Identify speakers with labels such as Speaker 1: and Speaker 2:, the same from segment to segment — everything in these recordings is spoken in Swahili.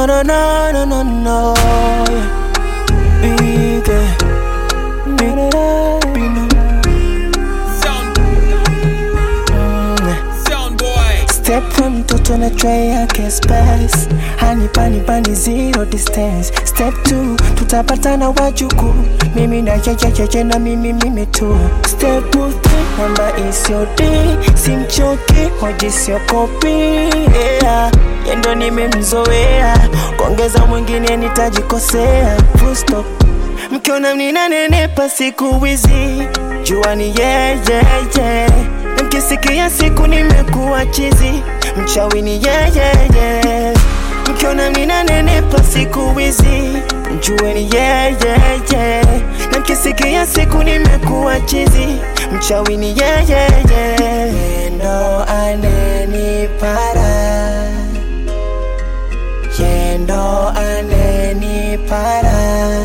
Speaker 1: no, no, no, no, no. Big, eh, big, big, no. Step one mtoto na try yake space hanipa nipa ni zero distance step two tutapatana wajuku mimi na yeyeyeye na mimi mimi tu step three namba isiodi simchoki hoji siokopi yeah. yendo nimemzoea kuongeza mwingine nitajikosea Full stop mkiona mninanenepa siku hizi jua ni yeyeye Mkisikia siku nimekuwa chizi, mchawi ni yeyeye. Mkiona ninanenepa siku hizi, mjue ni yeyeye. Na mkisikia siku nimekuwa chizi, mchawi ni yeyeye. Yendo anenipara, yendo anenipara,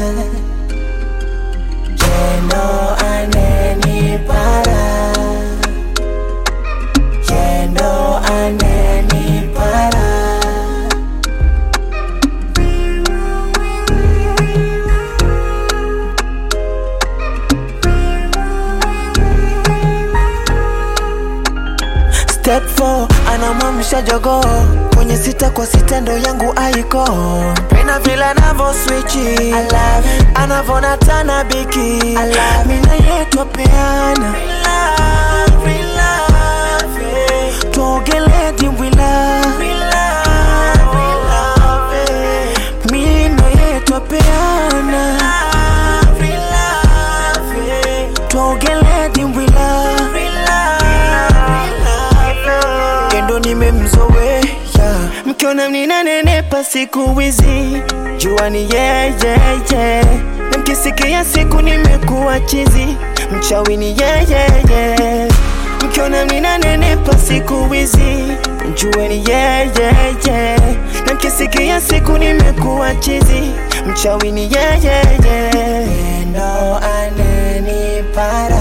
Speaker 1: yendo anenipara yendo anenipara Step 4 anamwamsha jogoo kwenye sita kwa sita ndo yangu aiko pena vile anavo swichi anavona tana biki mina yetwa peana tuogele dimbwila mino yetwa peana tuogele dimbwila kendo nimemzoea mkiona mninanenepa siku hizi jua ni yeyeye na mkisikia siku nimekuwa chizi mchawi ni yeyeye mkiona mninanenepa siku hizi jue ni yeyeye na mkisikia siku nimekuwa chizi mchawi ni yeyeye ndo anenipara